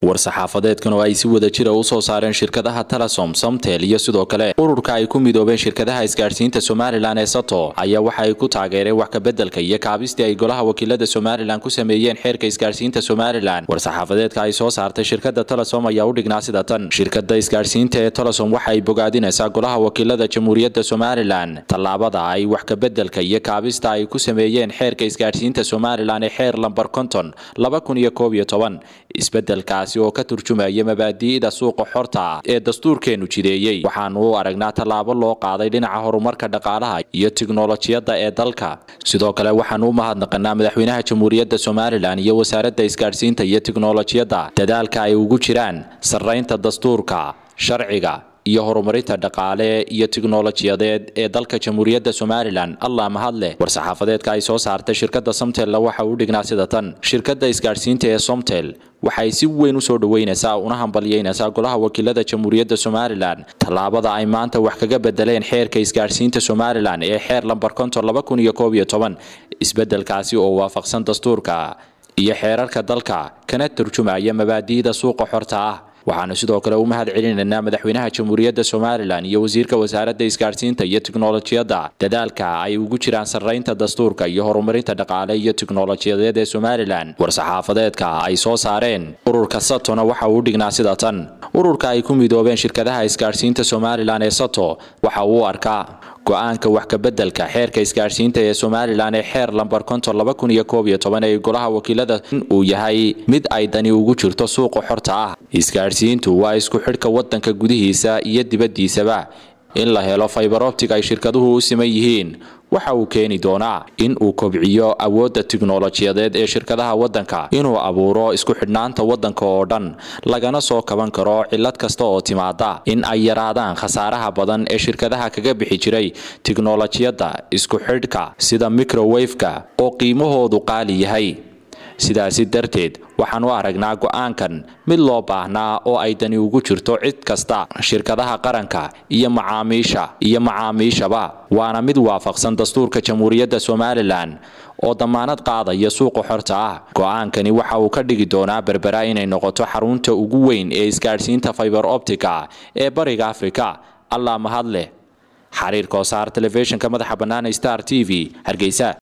war-saxaafadeedkan oo ay si wada jira u soo saareen shirkadaha telesom samtel iyo sidoo kale ururka ay ku midoobeen shirkadaha isgaadhsiinta somalilan ee sato ayaa waxa ay ku taageereen wax kabeddelka iyo kaabistii ay golaha wakiilada somalilan ku sameeyeen xeerka isgaadhsiinta somalilan war-saxaafadeedka ay soo saartay shirkada telesom ayaa u dhignaa sida tan shirkada isgaadhsiinta ee telesom waxa ay bogaadinaysaa golaha wakiilada jamhuuriyadda somalilan tallaabada ay wax kabeddelka iyo kaabista ay ku sameeyeen xeerka isgaadhsiinta somalilan ee xeer lambar konton laba kun iyo koob iyo toban isbeddelkaasi oo ka turjumaya mabaadi'da suuqa xorta ee dastuurkeenu jideeyey waxaanu u aragnaa tallaabo loo qaaday dhinaca horumarka dhaqaalaha iyo tiknolojiyadda ee dalka sidoo kale waxaanu u mahadnaqanaa madaxweynaha jamhuuriyadda somalilan iyo wasaaradda isgaadhsiinta iyo tiknolojiyadda dadaalka ay ugu jiraan sarraynta dastuurka sharciga iyo horumarinta dhaqaale iyo tiknolojiyadeed ee dalka jamhuuriyadda somalilan allah mahadleh war-saxaafadeedka ay soo saartay shirkadda somtella waxa uu dhignaa sida tan shirkadda isgaadhsiinta ee somtel waxay si weyn u soo dhoweynaysaa una hambalyeynaysaa golaha wakiilada jamhuuriyadda somalilan tallaabada ay maanta wax kaga bedeleen xeerka isgaadhsiinta somalilan ee xeer lambar konton laba kun iyo koob iyo toban isbeddelkaasi oo waafaqsan dastuurka iyo xeerarka dalka kana turjumaya mabaadi'da suuqa xorta ah waxaanu sidoo kale u mahad celinaynaa madaxweynaha jamhuuriyadda somalilan iyo wasiirka wasaaradda isgaadhsiinta iyo tiknolojiyadda dadaalka ay ugu jiraan sarraynta dastuurka iyo horumarinta dhaqaale iyo tiknolojiyadeed ee somalilan war-saxaafadeedka ay soo saareen ururka satona waxa uu dhignaa sida tan ururka ay ku midoobeen shirkadaha isgaadhsiinta somalilan ee sato waxa uu arkaa go-aanka wax kabeddelka xeerka isgaadhsiinta ee somalilan ee xeer lambar konton laba kun iyo koob iyo toban ee golaha wakiilada uu yahay mid ay dani ugu jirto suuqa xorta ah isgaadhsiintu waa isku xidhka waddanka gudihiisa iyo dibaddiisaba in la helo faybaroptig ay shirkaduhu u siman yihiin waxa uu keeni doonaa in uu kobciyo awoodda tiknolojiyadeed ee shirkadaha waddanka inuu abuuro isku xidhnaanta waddanka oo dhan lagana soo kaban karo cillad kasta oo timaada in ay yaraadaan khasaaraha badan ee shirkadaha kaga bixi jiray tiknolojiyadda isku xidhka sida microwafeka oo qiimahoodu qaali yahay sidaasi darteed waxaan u aragnaa go-aankan mid loo baahnaa oo ay dani ugu jirto cid kasta shirkadaha qaranka iyo macaamiisha iyo macaamiishaba waana mid waafaqsan dastuurka jamhuuriyadda somalilan oo damaanad qaadaya suuqa xorta ah go-aankani waxa uu ka dhigi doonaa berbera inay noqoto xarunta ugu weyn ee isgaadhsiinta fiber optica ee bariga afrika allah mahad leh xariir koosaar telefishinka madaxa bannaan star t v hargeysa